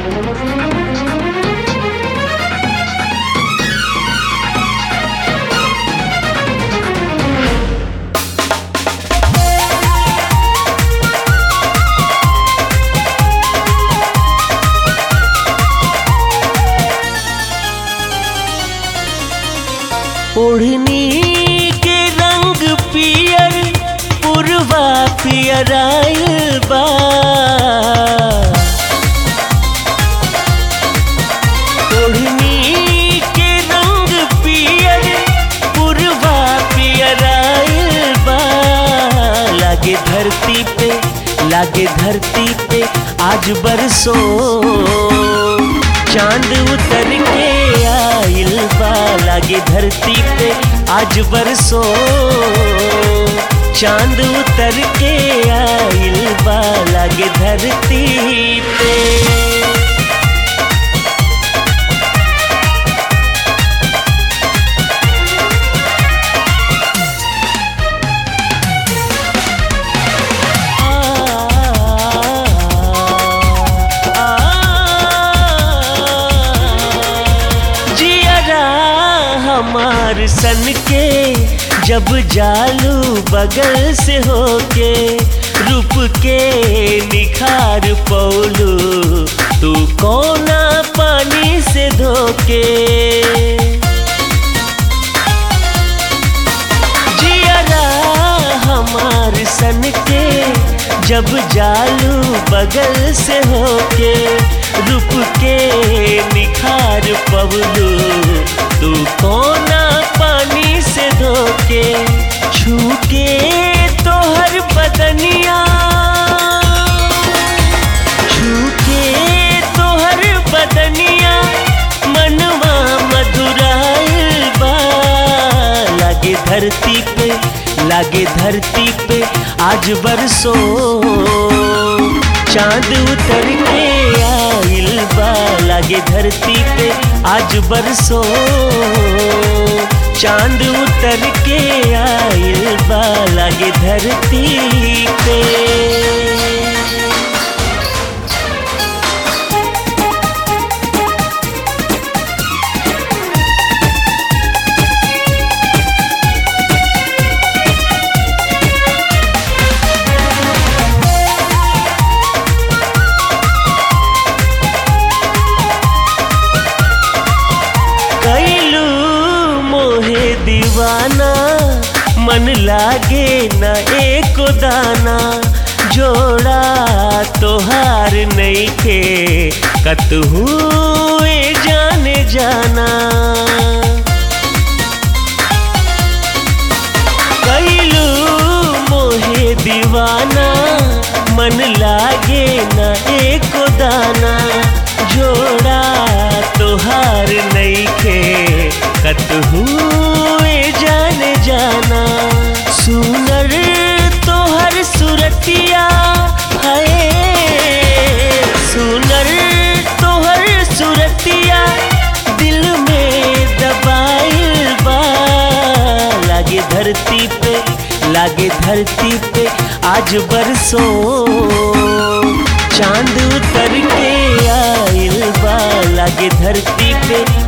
ओढ़नी के रंग पियर पुरवा पियर आइल बा ओढ़नी के रंग पियर पुरवा पियर आइल बा लागे धरती पे लागे धरती पे आज बरसो चांद उतर के आइल बा लागे धरती पे आज बरसो चांद उतर के आइल बा लागे धरती पे जियरा हमार सन के जब जालू बगल से होके रूप के निखार पौलू तू कोना पानी से धोके जियरा हमार सन के जब जालू बगल से होके रूप के निखार पवलू तू कोना पानी से धोके छूके तोहर बदनिया छूके तोहर बदनिया मनवा मधुराइल बा लागे धरती पे लागे धरती पे आज बरसो चांद उतर के आइल बा लागे धरती पे आज बरसो चांद उतर के आइल बा लागे धरती पे कैलू मोहे दीवाना मन लागे न एको दाना जोड़ा तोहार नहीं के कतहू ए जाने जाना कैलू मोहे दीवाना मन लागे न एको दाना जोड़ा तोहार नईखे कतहू ए जाने जाना सुनर तोहर सुरतिया है सुनर तोहर सुरतिया दिल में दबाइल बा लागे धरती पे लागे धरती पे आज बरसो चांद उतर के आइल बा लागे धरती पे